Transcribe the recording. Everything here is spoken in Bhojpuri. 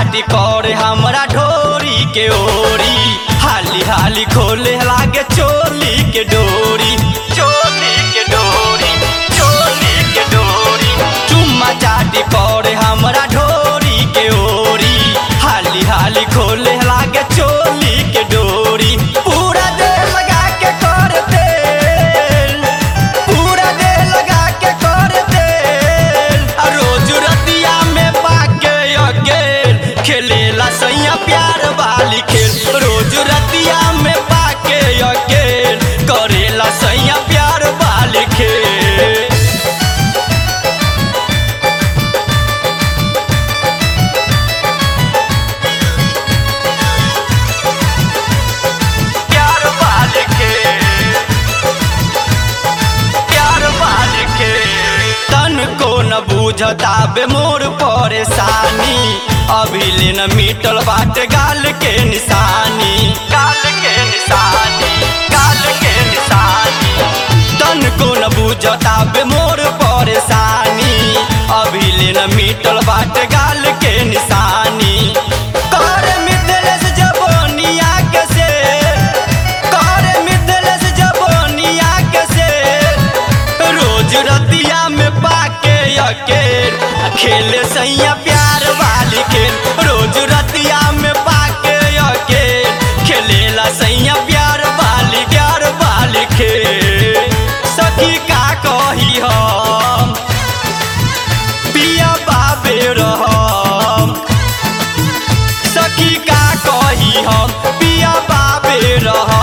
चाटी करे हमरा ढोरी के ओरी हाली हाली खोले लागे चोली के डोरी चोली के डोरी चोली के डोरी चुम्मा चाटी करे हमरा ढोरी के ओरी हाली हाली खोले लागे चोली के डोरी पूरा दे लगा के कर दे पूरा दे लगा के कर दे आ रोज रतिया में पाके अकेल खेलेला सैया प्यार वाली खेल रोज रतिया में पाके अकेल करेला सैया प्यार वाली खेल प्यार वाले के प्यार वाले के तन को न बूझता बे मोर परेशानी अभी ले न मिटल बाटे गाल के निशानी गाल के निशानी गाल के निशानी तन को न बूझता बे मोर परेशानी अभी ले न मिटल बाटे गाल के निशानी कर मिथलेश जबनिया के से कर मिथलेश जबनिया के से रोज रतिया में पाके अकेल खेले सैया प्यार वाली खेल रोज रतिया में पाके अकेल खेलेला सैया प्यार वाली प्यार वाली खेल सखी का कही हम पिया बाबे रहम सखी का कही हम पिया बाबे रह